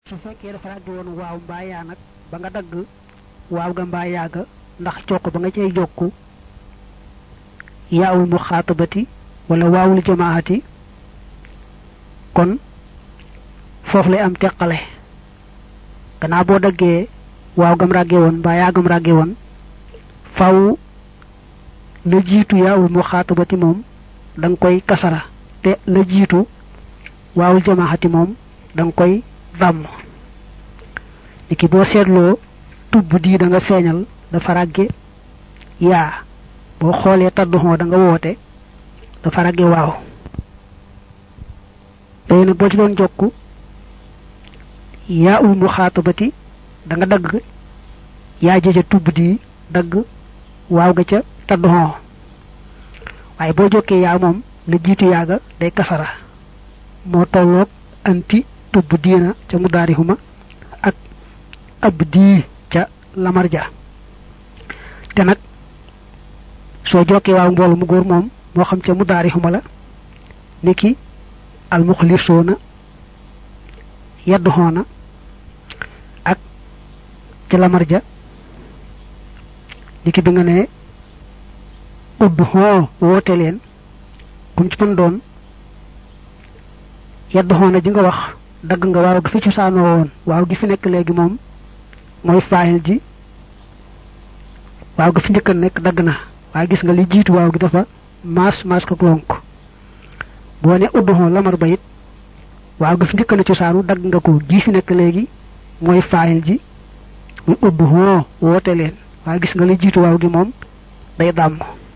su fekkee dafa ràgg woon waaw mbaa yaa nag ba nga dagg waaw ga mbaa yaaga ndax jokk ba nga cay jokku yaawul mu xaatabati wala waawul jamaati kon foofu lay am teqale gannaaw boo daggee waaw gam ràgge woon mbaa yaagam ràgge woon faw la jiitu yaawul mu xaatabati moom da nga koy kasara te la jiitu waawul jamaati moom da nga koy dàmm niki boo seetloo tubb dii da nga feeñal dafa ràgge yaa boo xoolee tadduxoo da nga woote dafa ràgge waaw léegi nag boo ci doon jokku yaa ul mu xaatabati da nga dagg yaa jë ca tubb dii dagg waaw ga ca tadduxoo waaye boo jokkee yaa moom la jiitu yaaga day kasara moo tolloog anti tubb diina ca mudaarihuma ak ab dii ca lamarja te nag soo jokkee waaw mboolu mu góor moom moo xam ca mudaarihuma la niki almuxlisoona yadduxoona ak ca lamarja niki bi nga ne udd xoo woote leen kum ci mën doon yadduxoona ji nga wax dagg nga waaw gi fi cosaanoo woon waaw gi fi nekk léegi moom mooy faayil ji waaw gi fi njëkk nekk dagg na waaye gis nga li jiitu waaw gi dafa maas maas ko lonk boo ne udduxoo lamar ba it waaw gi fi njëkk na cosaanu dagg nga ko gi fi nekk léegi mooy faayil ji muy udduxoo woote leen waaye gis nga li jiitu waaw gi moom day dàmm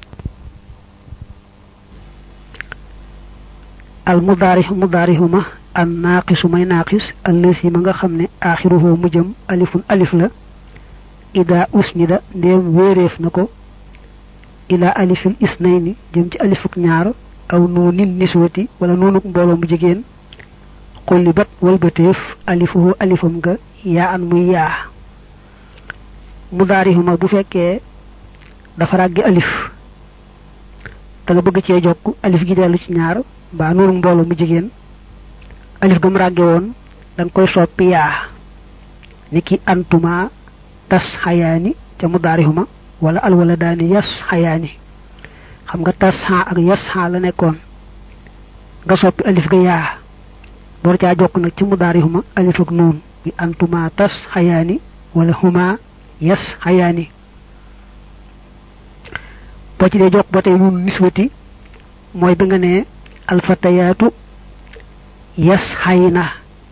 al mudaarix mudaarixuma an naaqisu may naaqis allësi ma nga xam ne aaxiruhoo mu jëm alifun alif la ida usnida ndéem wéeréef na ko ila alifil isnayni jëm ci alifuk ñaar aw nuunin niswati wala nuunuk mbooloo mu jigéen xulli bat walbateef alifuhu alifam nga yaa an muy yaa mudaarixuma bu fekkee dafa ràggi alif da nga bëgg cee jokk alif gi dellu ci ñaar mbaa nuunuk mbooloo mu jigéen alif gam ràgge woon da nga koy soppi yaa niki antuma tas xayaani ca mudaarihuma wala alwala daani yas xayaani xam nga tas xa ak yas xa la nekkoon nga soppi alif ga yaa door caa jokk nag ci mudaarihuma alif ak nuun bi antuma tas xayaani wala huma yas xayaani boo ci dee jokk ba tey nuun niswati mooy bi nga ne alfatayaatu yas xay na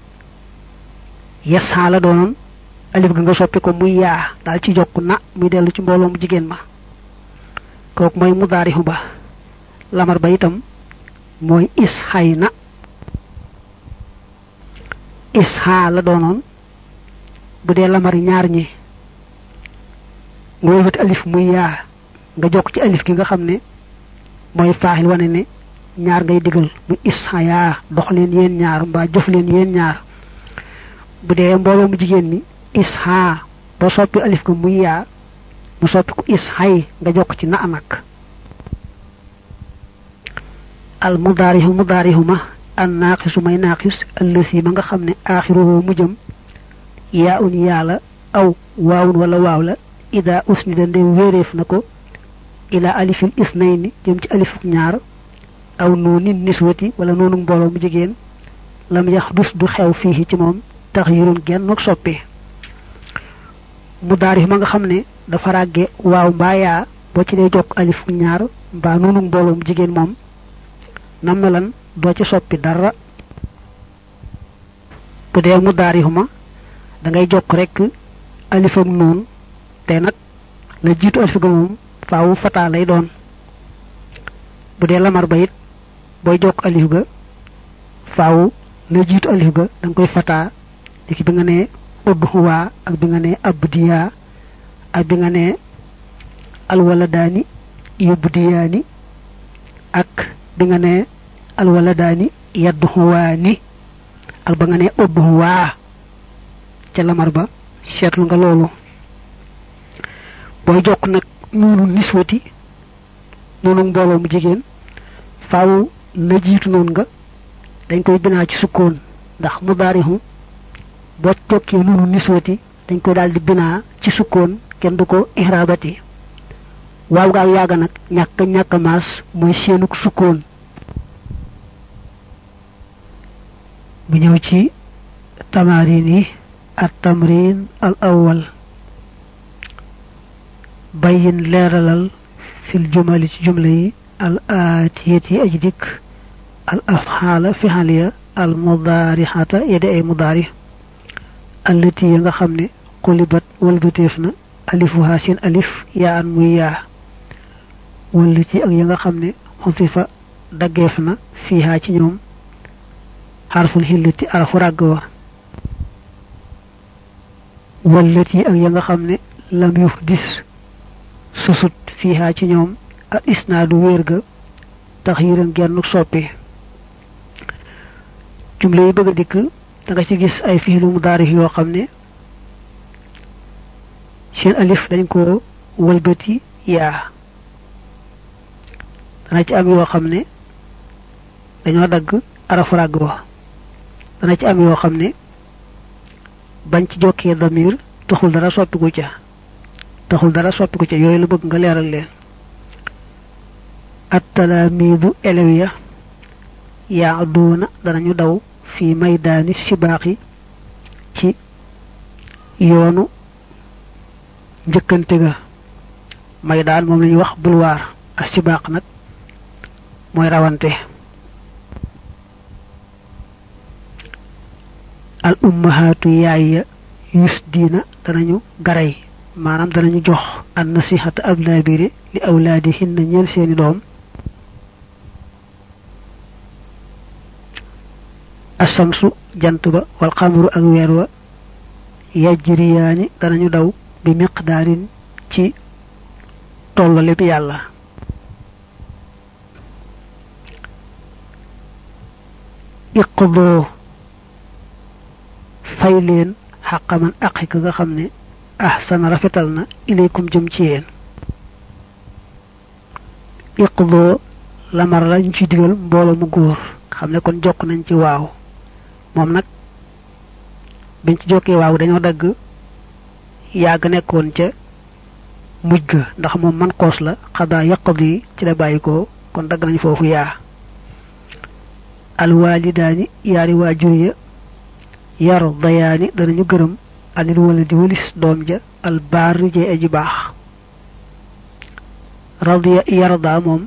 yas xaa la doonoon alif ga nga soppi ko muy yaa daal ci jokk na muy dellu ci mbooloo mu jigéen ma kooku mooy mudaarixu ba lamar ba itam mooy is xay na is xaa la doonoon bu dee lamar ñaar ñi nga wëlbati alif muy yaa nga jokk ci alif gi nga xam ne mooy faaxil wane ne ñaar ngay digal mu isha yaa dox leen yéen ñaar mbaa jëf leen yéen ñaar bu dee mbooloo mu jigéen mi isha boo soppi alif ko muy yaa mu soppi ko ishay nga jokk ci na nag al mudaarihu mudaarihu ma an naaqisu may naaqis allësi ma nga xam ne aaxiruhu mu jëm yaa un yaa la aw waawun wala waaw la ida usnida ndem wéeréef na ko ila alifil isnayni jëm ci alifuk ñaar aw nuunin niswati wala noonu mbooloo mu jigéen lam yax dus du xew fii ci moom taxyirun genn ak soppi mu daarif ma nga xam ne dafa ràgge waaw mbaa yaa boo ci dee jokk alif ñaar mbaa noonu mbooloo mu jigéen moom na melan doo ci soppi dara bu dee mu daarif ma da ngay jokk rek alif ak noon te nag la jiitu alif ga moom faawu fataa lay doon bu dee lamar ba it booy jokk alif ga faaw la jiitu alif ga da nga koy fataa diki bi nga ne udduwaa ak bi nga ne abdiyaa ak bi nga ne alwaladaani yubdiyaani ak bi nga ne alwaladaani yadduwaani ak ba nga ne udduwaa ca lamar ba seetlu nga loolu booy jokk nag noonu niswati noonu mbooloo mu jigéen faaw la jiitu noonu nga dañ koy binaa ci sukkoon ndax mudaarihu boo tokkee nunu niswati dañ ko daal di binaa ci sukkoon kenn du ko ihrabati waaw gaa yaaga nag ñàkk ñàkk maas mooy seenuk sukkoon bu ñëw ci tamarin yi at tamrin al awwal bayin leeralal fil jumali ci jumla yi al aatiyat yi aji dikk al afxaala fixaliya al mudaarixata yedi ay mudaari allati ya nga xam ne xulibat walbateef na alifuha seen alif yaa an muy yaa wallati ak ya nga xam ne xusifa daggeef na fiihaa ci ñoom xarful xillati arafu ràgg wa wallati ak ya nga xam ne lam yuf dis susut fiihaa ci ñoom ak isnaadu wéer ga tax yiran genn soppi jumla yi bëgg a dikk da nga ci gis ay fiilu mudaari yoo xam ne seen alif dañ ko wëlbati yaa dana ci am yoo xam ne dañoo dagg arafu ràgg wa dana ci am yoo xam ne bañ ci jokkee damir taxul dara soppiku ca taxul dara soppiku ca yooyu la bëgg nga leeral leen attalaamiidu elew ya yaa duuna danañu daw fi maydaani sibaaxi ci yoonu njëkkante ga maydaan moom la ñuy wax bulwaar ak sibaax nag mooy rawante al ummahaatu yaay ya yus diina danañu garay maanaam danañu jox an nasihata ab laabiri li awlaadihinna ñeel seeni doom asamsu jant ba wal xamaru ak weer wa yajriyaani danañu daw bi miqdaarin ci tollale bi yàlla iqdoo fay leen xaqaman aqi ka nga xam ne ahsana rafetal na ilaykum jëm ci yéen iqdoo lamar la ñu ci digal mbooloo mu góor xam ne kon jokk nañ ci waaw moom nag biñ ci jokkee waaw dañoo dagg yàgg nekkoon ca mujj ga ndax moom man xoos la xadaa yaqdi ci la bàyyi ko kon dagg nañ foofu yaa alwaalidaani yaari waajur ya yar dayaani danañu gërëm anil wala di walis doom ja albaari jay aji baax radiya yarda moom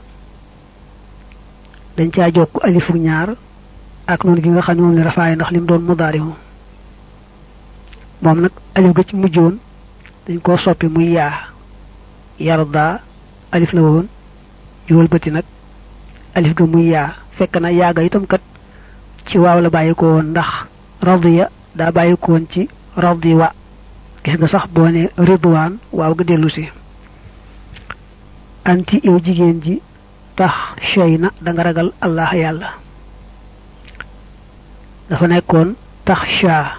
dañ caa jokk alifu ñaar ak noonu gi nga xam ne moom ne rafaay ndax lim doon mudaari moom nag alif ga ci mujjoon dañ koo soppi muy yaa yarda alif la woon ñu wëlbati nag alif ga muy yaa fekk na yaaga itam kat ci waaw la bàyyi ko woon ndax radiya daa bàyyi ko woon ci radi wa gis nga sax boo ne ridwaan waaw ga dellu si anti yow jigéen ji tax shay na da nga ragal allah yàlla dafa nekkoon tax shaa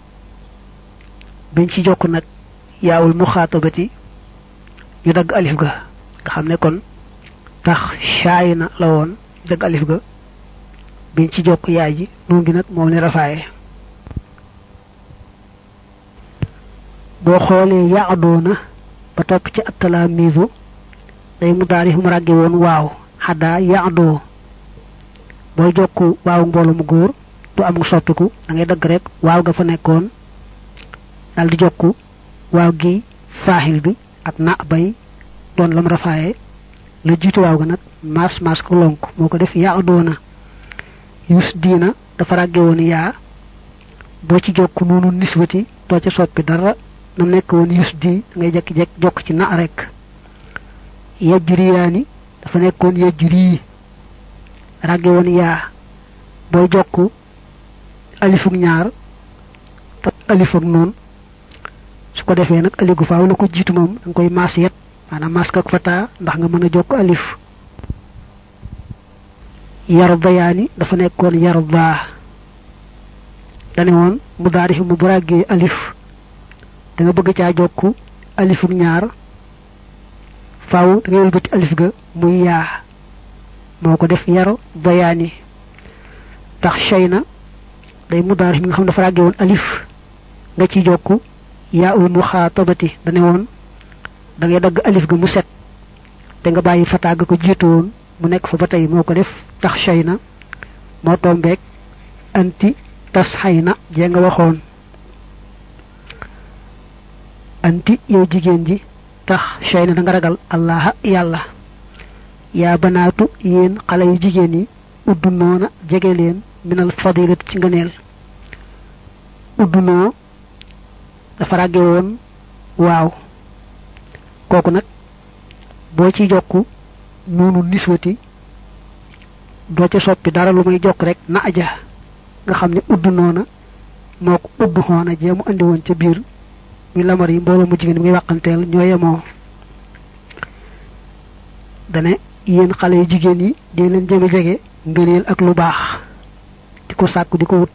biñ ci jokk nag yaawul muxaatabati ñu dagg alif ga nga xam ne kon tax shaay na la woon dagg alif ga biñ ci jokk yaay ji moom gi nag moom ne rafaaye boo xoolee yaadoona ba topp ci attalaamiisu day mu daari mu ràgge woon waaw xaddaa yaadoo booy jokk waaw mbooloo mu góor du am soppiku da ngay dagg rek waaw ga fa nekkoon daal di jokk waaw gi faaxil bi ak na bay doon lam rafaaye la jiitu waaw ga nag maas maas ko lonk moo ko def yaa doona yus diina dafa ràgge woon yaa boo ci jokk noonu niswati doo ca soppi dara nam nekk woon yus di ngay jekki-jekk jokk ci na rek yajriyaani dafa nekkoon yajri ràgge woon yaa booy jokk alifuk ñaar te alifuk noonu su ko defee nag aligu faaw la ko jiitu moom da nga koy maas yet maanaam maas ak fata ndax nga mën a jokk alif yardayaani dafa nekkoon yarda dane woon mu daari mu bu ràggee alif da nga bëgg caa jokk alifuk ñaar faaw da ngay wëlbati alif ga muy yaa moo ko def yar dayaani tax shay na day mudaarif mi nga xam dafa ràggee woon alif nga ci jokku yaa ul muxaatabati dane woon da ngay dagg alif ga mu set te nga bàyyi fataa ga ko jiitu woon mu nekk fa ba tey moo ko def tax shay na moo tombeeg anti tas xay na jee nga waxoon anti yow jigéen ji tax shay na da nga ragal allaha yàlla yaa banaatu yéen xale yu jigéen yi uddu noona jege leen minal fadilati ci ngëneel uddu noo dafa ràgge woon waaw kooku nag boo ci jokku noonu niswati doo ca soppi dara lu may jokk rek na aja nga xam ne udd noona moo ko udd xoona jee mu andi woon ca biir muy lamar yi mbooloo mu jigéen muy wàqanteel ñoo yemoo dane yéen xale yu jigéen yi dee leen jege jege ngëneel ak lu baax di ko sàkku di ko wut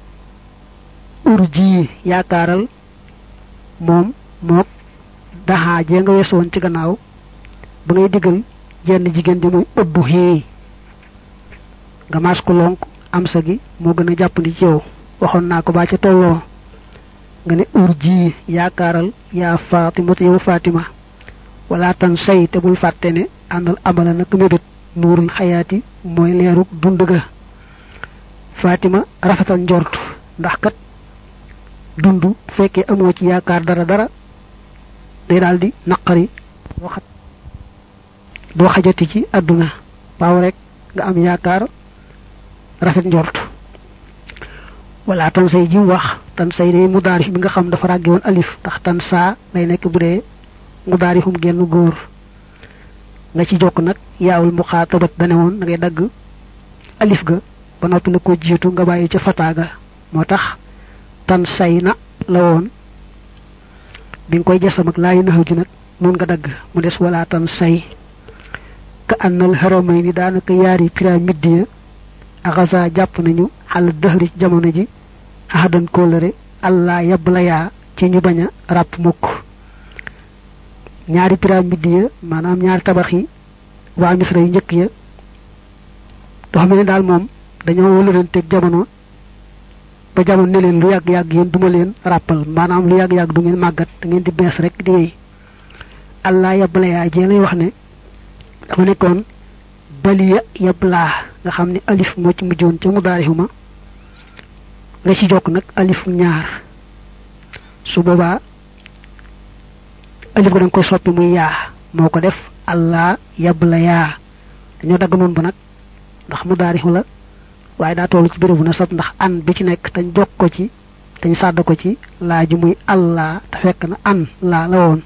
ur ji yaakaaral moom mook daxaa jee nga weesoon ci gannaaw ba ngay diggal jenn jigéen di muy uddu xii nga maas ko lonk am sa gi moo gën a jàppandi ci yow waxoon naa ko baa ca tolloo nga ne ur ji yaakaaral yaa fatima te yow fatima wala tan say te bul fàtte ne àndal amala nag mébét nuurul xayaati mooy leeruk dund ga fatima rafetal njort ndax kat dund bu fekkee amoo ci yaakaar dara dara day daal di naqari doo xaj doo xajati ci àdduna waaw rek nga am yaakaar rafet njort wala tan say ji wax tan say day mudaarif bi nga xam dafa ràgge woon alif ndax tan saa lay nekk bu dee mudaarifum genn góor nga ci jokk nag yaawul muxaatabat dane woon da ngay dagg alif ga ba noppi la ko jiitu nga bàyyi ca fataaga moo tax tan say na la woon bi nga koy jasam ak laayu naxaw ji nag noonu nga dagg mu des wala tan say ka annal haramay ni daanaka yaari pyramide ya axasa jàpp nañu xal dëxri ci jamono ji axadan kóllëre allah yab la yaa ci ñu bañ a ràpp mukk ñaari pyramide ya maanaam ñaari tabax yi waa misra yu njëkk ya doo xam ne daal moom dañoo wëlëranteeg jamono ba jamono ne leen lu yàgg-yàgg yéen duma leen ràppal maanaam lu yàgg-yàgg du ngeen màggat da ngeen di bees rek di wéy allah yab la yaa jee lay wax ne dafa nekkoon baliya yablaa nga xam ne alif moo ci mujjoon ca mudaarihuma nga ci jokk nag alif ñaar su boobaa alif ga da nga koy soppi muy yaa moo ko def allah yabla yaa dañoo dagg noonu ba nag ndax mudaarihu la waaye daa tollu ci bérébu na sab ndax an bi ci nekk dañ jokk ko ci dañ sàdd ko ci laa ji muy allah te fekk na an laa la woon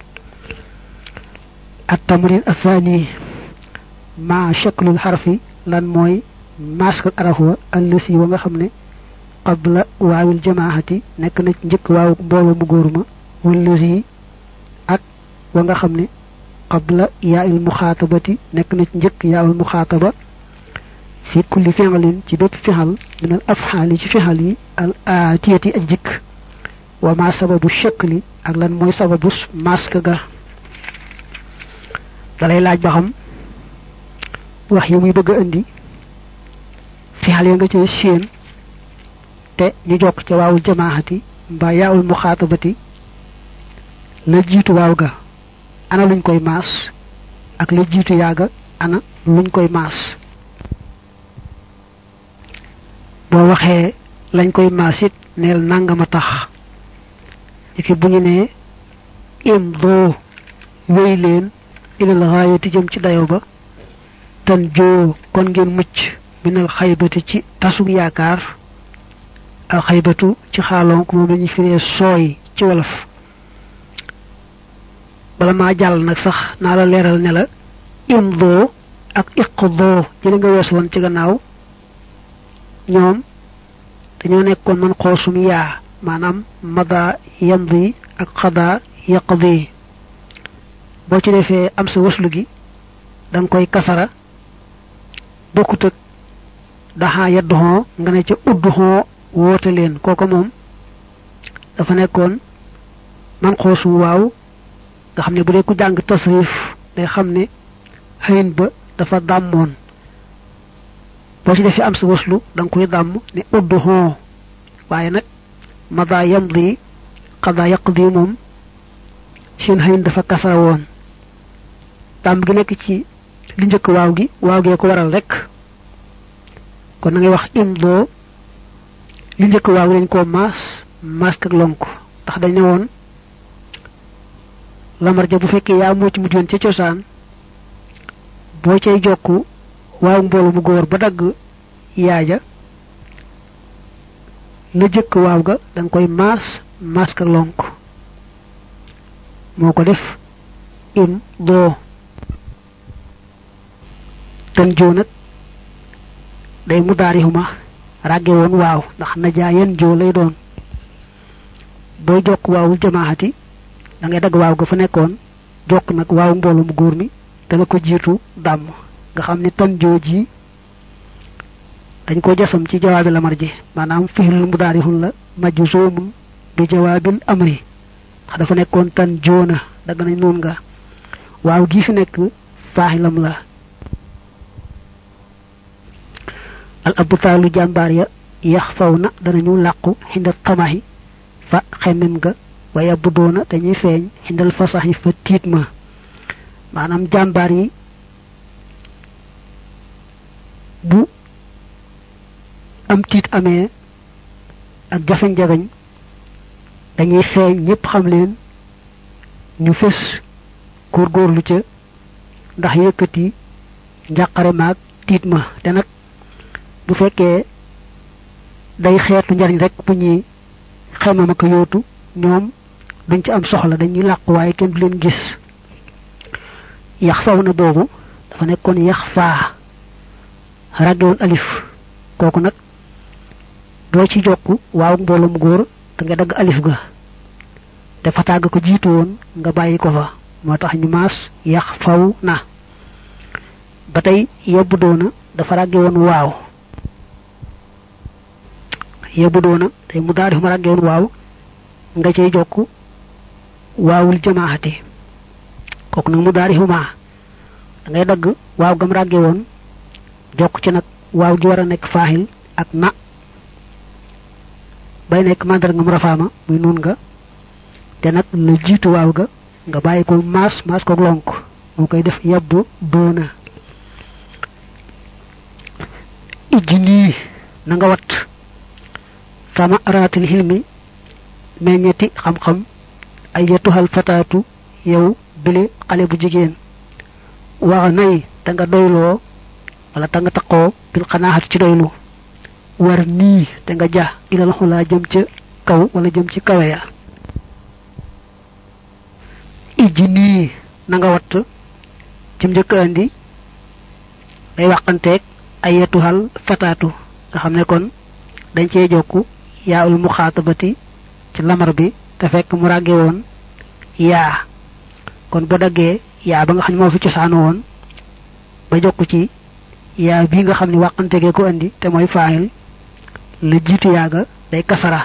at tamrin athani ma shaklul xarfi lan mooy mask ak araf wa allësi wa nga xam ne qabla waawil jamaahati nekk na ci njëkk waawu mbooloo mu góor ma wallësi ak wa nga xam ne qabla yaa'il muxaatabati nekk na ci njëkk yaa'il muxaataba fi kulli fi'lin ci bépp fixal min al afxaali ci fixal yi al aatiyati ak jikk wa ma sababu shakli ak lan mooy sababu mask ga dalay laaj ba xam wax yi muy bëgg a indi fixal ya nga cee séen te ñu jokk ca waawul jamaahati mbaa yaawul muxaatabati la jiitu waaw ga ana luñ koy maas ak la jiitu yaaga ana luñ koy maas boo waxee lañ koy maas it neel nangama tax ci bu ñu nee im doo wéy leen ilal xaayati jëm ci dayo ba tan joo kon ngeen mucc minal xaybati ci tasug yaakaar al xaybatu ci xaaloon ko moom lañuy firee sooy ci wolof bala maa jàll nag sax naa la leeral ne la imdoo ak iqdoo jëli nga wees woon ci gannaaw ñoom dañoo nekkoon man xoosum yaa maanaam mada yamdi ak xada yaqdi boo ci defee am sa waslu gi da nga koy kasara bokkut ak daxaa yadduxoo nga ne ca udduxoo woote leen kooku moom dafa nekkoon man xoosum waaw nga xam ne bu dee ku jàng tasrif day xam ne xëyin ba dafa dàmmoon boo ci defee am sa waslu da nga koy dàmm ne uddu xoo waaye nag mada yamdi xadaa yaqdi moom seen xëyin dafa kasara woon tàmb gi nekk ci li njëkk waaw gi waaw gee ko waral rek kon na ngay wax imdoo li njëkk waaw dañ koo maas maas ak lonk ndax dañ ne woon lamar ja bu fekkee yaa moo ci mujjoon ca cosaan boo cay jokk waaw mboolu mu góor ba dagg yaaja la jëkk waaw ga da nga koy maas maas ak lonk moo ko def im doo tan joo nag day mu daarihuma ràgge woon waaw ndax na jaa yen joo lay doon booy jokk waawul jamaahati da ngay dagg waaw ga fa nekkoon jokk nag waaw mboolu mu góor mi te la ko jiitu dàmm nga xam ni tan joo ji dañ ko jasam ci jawaabi lamar ji maanaam fixlul mu daarihun la majju soomun bi jawaabil amri ndax dafa nekkoon tan joona dagg nañ noon nga waaw gii fi nekk faaxilam la al abutaalu jàmbaar ya yax faw na danañu làqu xinda tamaxi fa xemem ga waaye bu doona dañuy feeñ xindal fasaxi fa tiit ma maanaam jàmbaar yi bu am tiit amee ak jafeñ-jafeñ dañuy feeñ ñépp xam leen ñu fës góorgóorlu ca ndax yëkkati njàqare maag tiit ma te nag bu fekkee day xeetu njariñ rek bu ñuy xemam ak yootu ñoom duñ ci am soxla dañuy làqu waaye kenn du leen gis yax faw na boobu dafa nekkoon yax faa ràggewoon alif kooku nag doo ci jokk waaw mbooloom góor te nga dagg alif ga te fataaga ko jiitu woon nga bàyyi ko fa moo tax ñu maas yax faw na ba tey yebbu doona dafa ràgge woon waaw yebbu doona tey mu daal ma ràgge woon waaw nga cay jokk waawul jamaahati kooku nag mu daal maa da ngay dagg waaw gam ràgge woon jokk ci nag waaw gi war a nekk faaxil ak na bay nekk mandar nga mu rafaama muy nun nga te nag la jiitu waaw ga nga bàyyi ko maas maas ko lonk moo koy def yebbu doona ijji nii na nga wat sama araatil xilmi meññeti xam-xam ay yetuxal fataatu yow bile xale bu jigéen waxa nay te nga doyloo wala te nga taqoo bil xanaaxat ci doylu war nii te nga ja ilal xulaa jëm ca kaw wala jëm ci kawe ya ijji nii na nga watt ci njëkk andi day wàqanteeg ay yetuxal fataatu nga xam ne kon dañ cee jokku yaa ul muxaatabati ci lamar bi te fekk mu ràgge woon yaa kon bu daggee yaa ba nga xam ne moo fi cosaanu woon ba jokku ci yaa bii nga xam ne wàqantegee ko andi te mooy faayil la jiitu yaaga day kasara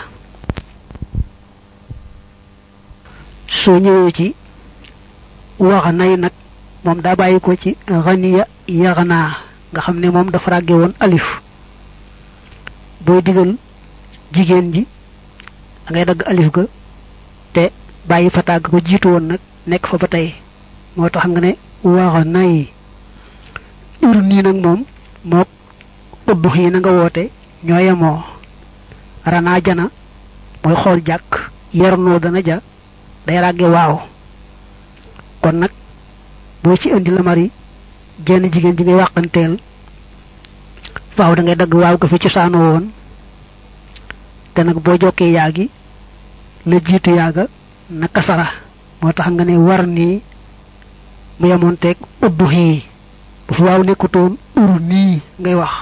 soo ñëwee ci wax nay nag moom daa bàyyi ko ci xaniya yaxanaa nga xam ne moom dafa ràgge woon alif booy digal jigéen ji da ngay dagg alif ga te bàyyi fa tàgg ko jiitu woon nag nekk fa ba tey moo tax nga ne wax nay ur nii nag moom mook uddux yi na nga woote ñoo yemoo ranaa jana mooy xool jàkk yarnoo dana ja day ràgge waaw kon nag boo ci indi la mari jenn jigéen ji ngay wàqanteel faaw da ngay dagg waaw ga fi cosaanoo woon te nag boo jokkee yaa gi la jiitu yaaga na kasara moo tax nga ne war nii mu yemoon teeg uddux yi bu fi waaw nekkutoon ur nii ngay wax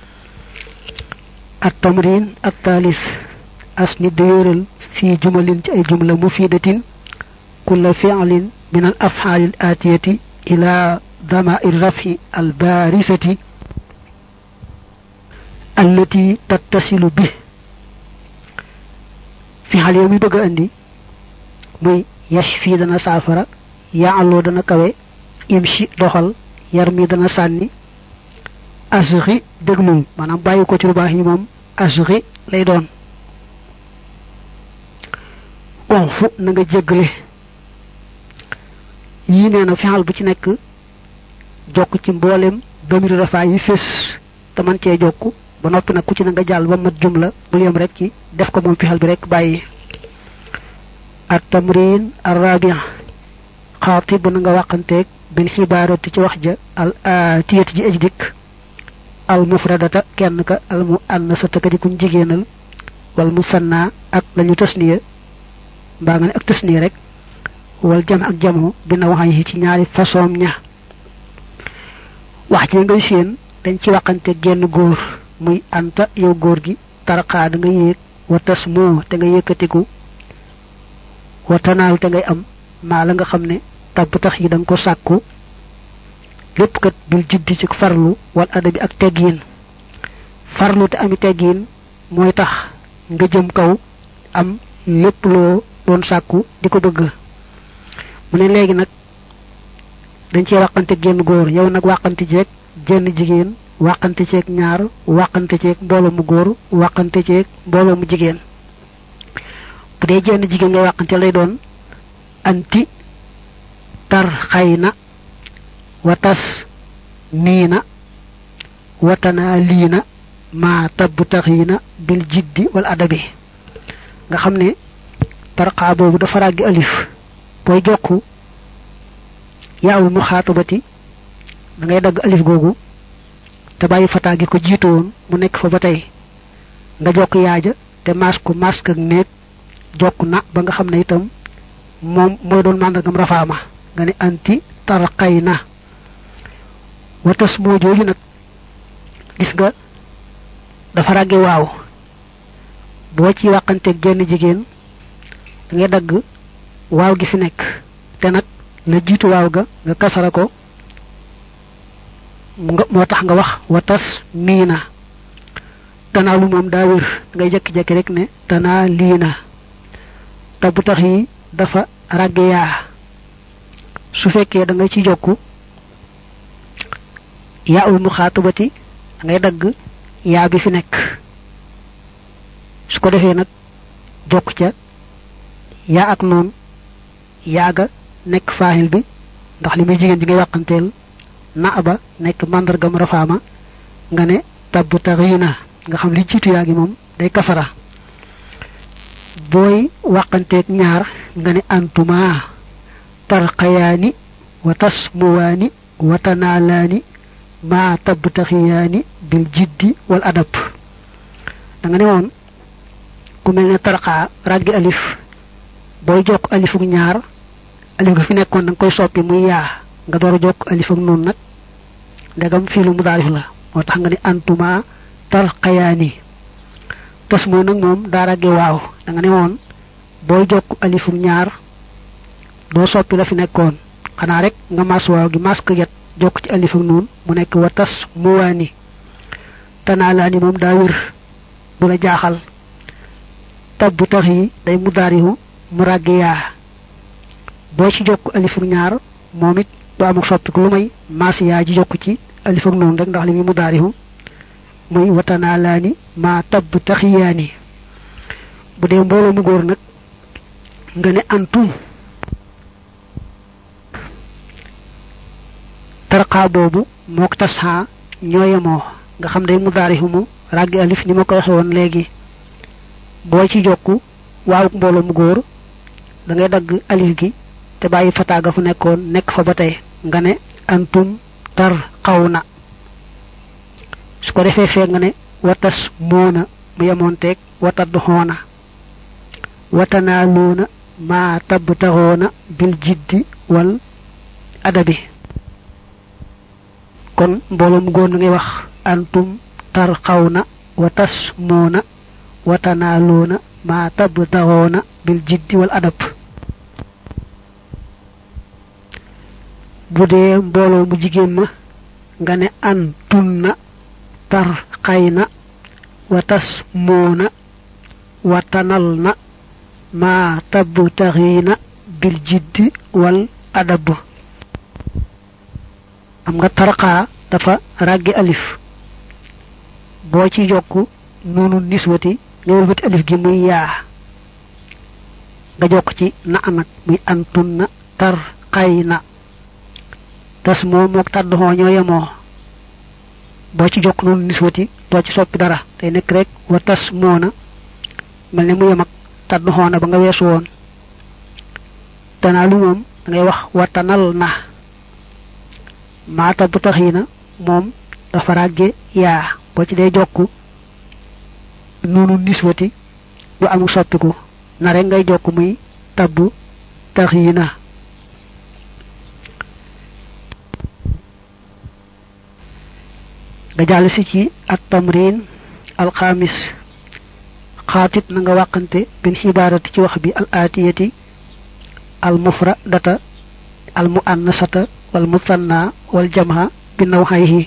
at tamrin at taalis as nit da yóoral fii jumalin ci ay jumla mufidatin kulla fi'lin min al af'ali al atiyati ila dama'ir raf'i al barisati allati tattasilu bi fi'al yow mi bëgg a andi muy yashfi dana saafara ya'lu dana kawe imshi doxal yar mi dana sànni asri déglul maanaam bàyyi ko ci lu baax yi moom asri lay doon konfu na nga jéggale yii nee na fexal bu ci nekk jokk ci mboolem damiru rafaa yi fés te man cee jokk ba noppi nag ku ci na nga jàll ba mat jumla bul yem rek ci def ko moom fexal bi rek bàyyi at tamrin arrabia xaati bu na nga wàqanteeg bin xibaarati ci wax ja al tiyati ji aj dikk al mufradata kenn ka al mu annasata ka di kuñ jigéenal wal musanna ak lañu tasniya mbaa nga ne ak tasniya rek wal jam ak jamo bi na waxañ yi ci ñaari façon ña wax ji ngay seen dañ ci waxante genn góor muy anta yow góor gi taraqaa da nga yéeg wa tas moo te nga yëkkatiku wa tanaalu te ngay am maa la nga xam ne tabb tax yi da nga ko sàkku lépp kat bil jiddi ci farlu wal adabi ak teggiin farlu te ami teggiin mooy tax nga jëm kaw am lépp loo doon sàkku di ko bëgg mu ne léegi nag dañ cee wàqante génn góor yow nag wàqante ceeg jenn jigéen wàqante ceeg ñaar wàqante ceeg mbooloo mu góor wàqante ceeg mbooloo mu jigéen bu dee jenn jigéen ngay wàqante lay doon anti tar xay na watas niina watanaa liina maa tabb taxiina bil jiddi wal adabi nga xam ne tarqaa boobu dafa ràggi alif booy jokk yaawul mu xaatabati da ngay dagg alif googu te bàyyi fataa gi ko jiitu woon mu nekk fa ba tey nga jokk yaaja te maas ko mask ak néeg jokk na ba nga xam ne itam moom mooy doon màndargam rafaama nga ne anti tarqay na watas moo jooju nag gis nga dafa ràgge waaw boo ci wàqanteeg genn jigéen da ngay dagg waaw gi fi nekk te nag la jiitu waaw ga nga kasara ko nga moo tax nga wax watas miina tanaa lu moom daa wér ngay jekki-jekki rek ne tanaa liina te bu tax yi dafa ràgge yaa su fekkee da nga ci jokku yaa ul muxaatabati da ngay dagg yaa bi fi nekk su ko defee nag jokk ca yaa ak noonu yaaga nekk faahil bi ndax li muy jigéen ji ngay wàqanteel na ba nekk màndargam rafaama nga ne tabb taxiina nga xam li jiitu yaa gi moom day kasara booy wàqanteeg ñaar nga ne antuma tarqayaani wa tasmuwaani wa tanaalaani maa tabb taxiyaani bil jiddi wal adab da nga ne woon ku mel ne tarqaa ràggi alif booy jokk alifuk ñaar alif ga fi nekkoon da nga koy soppi muy yaa nga door a jokk alif ak noonu nag ndegam fii lu mu daarif la moo tax nga ne antuma tarqayaani tas mooy nag moom daa ràgge waaw da nga ne woon booy jokk alifuk ñaar doo soppi la fi nekkoon xanaa rek nga mas waaw gi mas ko yet jokk ci alif ak noonu mu nekk wa tas muwaani tanaalaani moom daa wér bu la jaaxal tab bu tax yi day mu daarihu mu ràgge yaa boo ci jokk alif ak ñaar moom it du am ak soppiku lu may mas yaa ji jokk ci alif ak noonu rek ndax li muy mu daarihu muy wa tanaalaani maa tab taxiyaani bu dee mbooloo mu góor nag nga ne antum tarqaa boobu mook tasxaa ñoo yemoo nga xam day mu daarihu mu ràggi alif ni ma ko waxe woon léegi boo ci jokku waaw mbooloo mu góor da ngay dagg alif gi te bàyyi fataaga fu nekkoon nekk fa ba tey nga ne antum tar xaw na su ko defee fee nga ne watas moona mu yemoon teeg watadd xoona watanaa loona maa tabb taxoona bil jiddi wal adabi kon mbooloom góor na ngay wax antum tar xaw na wa tas moona wa tanaaloona maa tabb taxoona bil jiddi wal adab bu dee mbooloo mu jigéen ma nga ne an tun na tar xay na wa tas moona wa tanal na maa tabb taxiina bil jiddi wal adab am nga tarqaa dafa ràggi alif boo ci yokk noonu niswati nga wëlbati alif gi muy yaa nga jokk ci na nag muy antun na tar xay na tas moo mook tàdd xoo ñoo yemoo boo ci jokk noonu niswati doo ci soppi dara day nekk rek wa tas moo na mel ne mu yem ak tàdd xoo na ba nga weesu woon danaa lu moom da ngay wax watanal na maata bu tax yi na moom dafa ràgge yaa boo ci dee jokk noonu niswati du amul soppiku na rek ngay jokk muy tabbu tax yi na nga jàll si ci at tamrin alxamis xaatit na nga wàqante bin xibaarati ci wax bi al aatiyati al mufradata al muannasata wal musanna wal jamha bi nawxayhi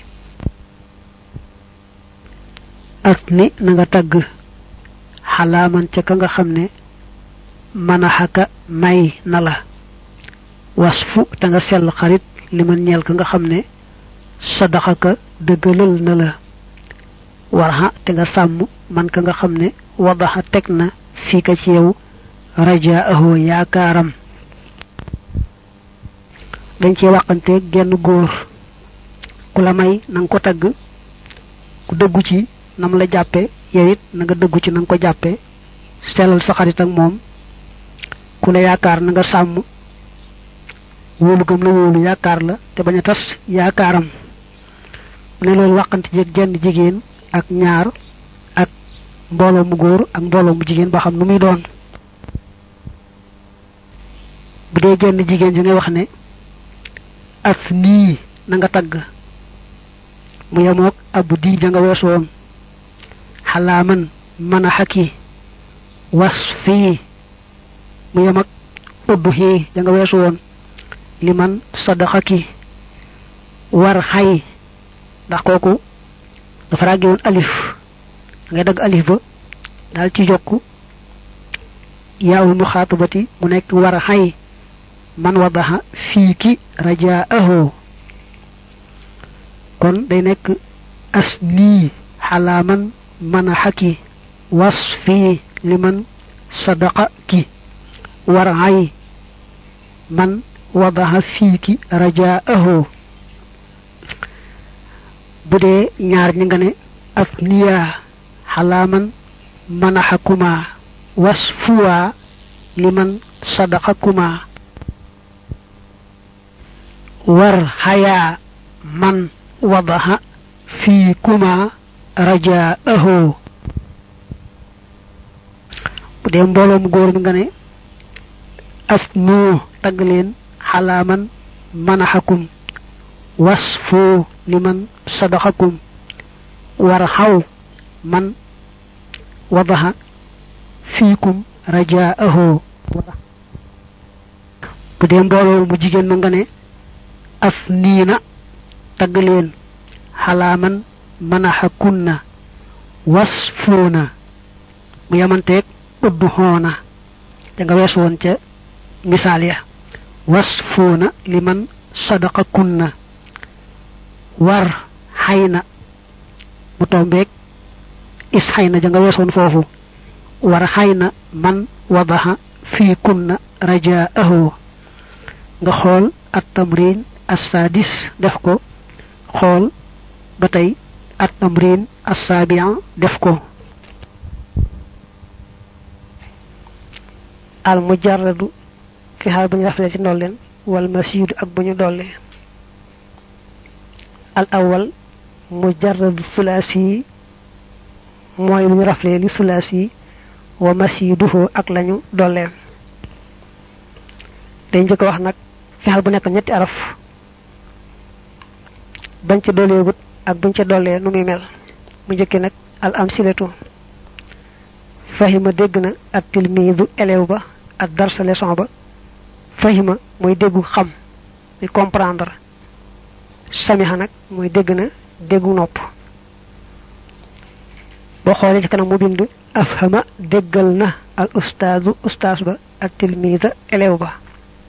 ak ni na nga tagg xalaaman ca ka nga xam ne manaxaka may na la wasfu te nga sell xarit li man ñeel ka nga xam ne sadaxaka dëggalal na la warxa te nga sàmm man ka nga xam ne wadaxa teg na fii ka ci yow rajaaho yaakaaram dañ ci waxante genn góor ku la may na nga ko tagg ku dëggu ci nam la jàppe yow it na nga dëggu ci na nga ko jàppe sellal sa xarit ak moom ku la yaakaar na nga sàmm wóolu gëm la wóolu yaakaar la te bañ a tas yaakaaram ne loolu waxante jeeg jenn jigéen ak ñaar ak mbooloo mu góor ak mbooloo mu jigéen ba xam nu muy doon bu dee jenn jigéen ji ngay wax ne af nii na nga tagg mu yemoog ab di ja nga weesu woon xalaaman mën a xakki was fii mu yem ak uddu xii ja nga weesu woon li man sadaxaki war xay ndax kooku dafa ràgge woon alif da ngay dagg alif ba daal ci jokk yaawul mu xaatabati mu nekk war a xay man wadaxa fii ki rajaaho kon day nekk as nii xalaaman mën a xaki was fii li man sadaqa ki war xay man wadaxa fii ki rajaaho bu dee ñaar ñi nga ne af niyaa xalaaman manaxakuma was fuwaa liman sadaqakuma war xayaa man wadaxa fii kuma rajaaho bu dee mbooloo mu góor mi nga ne af noo tagg leen xalaaman manaxakum was foo liman sadaqakum war xaw man wadaxa fiikum rajaaho bu dee mbooloo mu jigéen ma nga ne af niina tagg leen xalaaman manaxa kunna was foona mu yamanteeg uddu xoona da nga wees woon ca misaal ya was foona liman sadaqa kunna war xayna mu tombeeg is xayna ja nga weesoon foofu war xayna man wadaxa fii kunna rajaahu nga xool at tamrin assadis def ko xool ba tey at tamrin assabian def ko al mujarradu fi xaal bu ñu raflee ci ndolleen wal masiidu ak bu ñu dollee al awal mujarradu sulaasi mooy lu ñu raflee li sulaasi wa masiiduhu ak lañu dolleen dañ njëkk wax nag fexal bu nekk ñetti araf bañ ca dolleegut ak buñ ca dollee nu muy mel mu njëkki nag al amsilatu fahima dégg na ak tilmiidu élève ba ak darsa leçon ba fahima mooy déggu xam muy comprendre samiha nag mooy dégg na déggu nopp boo xoolee ci kanam mu bind afhama déggal na al ustaadu ustaas ba ak tilmiida élève ba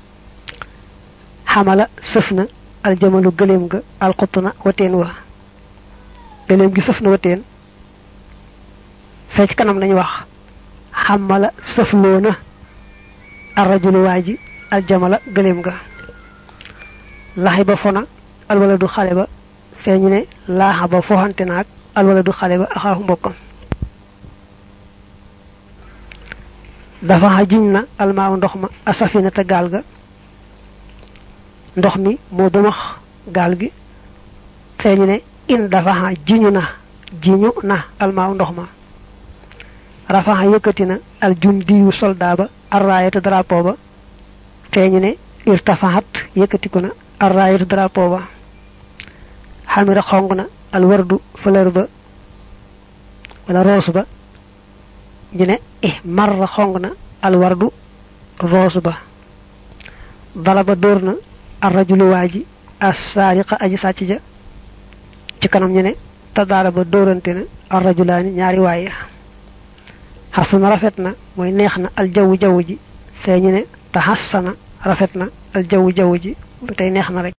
xamala sëf na aljamalu gëléem ga alxutna wateen wa gëléem gi sëf na wateen fee ci kanam lañu wax xamala sëfloo na arrajulu waa ji aljamala gëléem ga laxi ba fona alwala du xale ba feeñu ne laaxa ba foxante naag alwala du xale ba axaaxu mbokkam dafa xa jiñ na almaaw ndox ma asafina te gaal ga ndox mi moo ba max gaal gi feeñu ne in dafa xa jiñu na jiñu na almaaw ndox ma rafaxa yëkkati na al jundiyu soldat ba arraayatu drapeau ba feeñu ne irtafaxat yëkkatiku na arraayatu drapeau ba xamira xong na al wardu fleur ba wala roos ba ñu ne eh marra xong na al wardu roos ba dala ba dóor na arrajulu waa ji assaariqa aji sàcc ja ci kanam ñu ne te daara ba dóorante na arrajulaani ñaari waaye xasana rafet na mooy neex na al jaww jaww ji feeñu ne te xasana rafet na al jaww jaww ji ba tey neex na rek